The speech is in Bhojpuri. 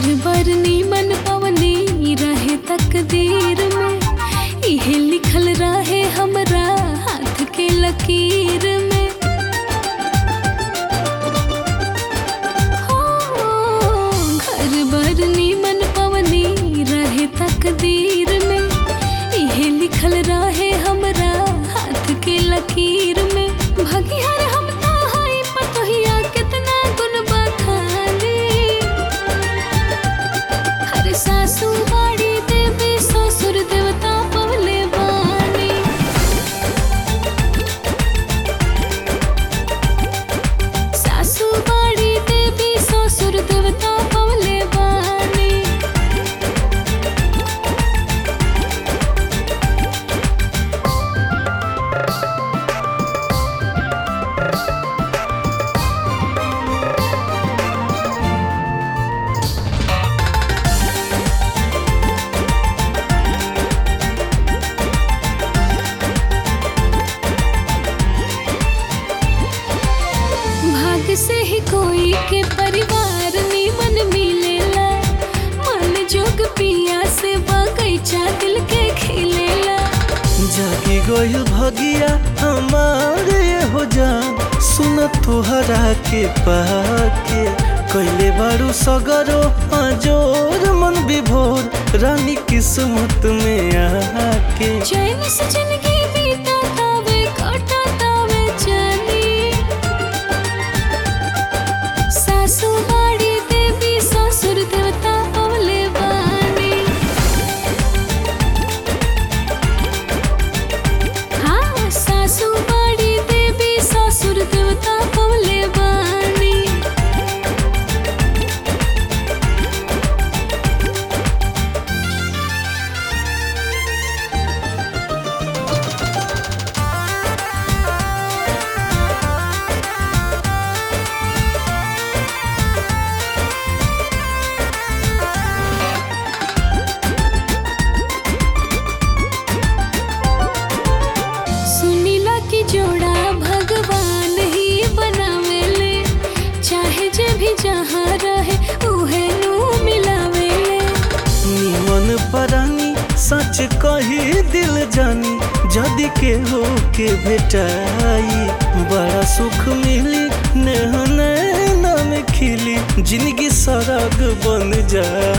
घर बर नीमन पवनी रहे तकदीर में इहे लिखल रहे हमरा हाथ के लकीर में हो घर बर नीमन पवनी रहे तकदीर में इहे लिखल रहे हमरा हाथ के लकीर में भगिहर हम ता हई पतोहिया कितना गुण बखानी हर सासू बाड़ी देवी ससुर देवता पवले बानी सासू बाड़ी देवी ससुर देवता पवले बानी भाग से ही कोई के परिवार नीमन मिलेला मन जोग पिया से बगैचा दिल के खिलेला जागी गइल भगिया हमारे हो जान सुन तोहरा के पाके कैले बारू सगरो अजोर मन विभोर रानी किस्मत में आके चैन से जिंदगी बीता तावे कटा तावे जानी सासू बाड़ी देवी ससुर देवता पवले बानी हाँ सासू बाड़ी देवी ससुर देवता पवले बानी सुनीला की जोड़ा भगवान ही बनावेले चाहे जे भी जहाँ रहे उहे नु मिलावेले निमन परानी सच कही दिल जानी जदि के हो के भेटाई बड़ा सुख मिली नेह नैना में खिली जिंदगी सरग बन जाई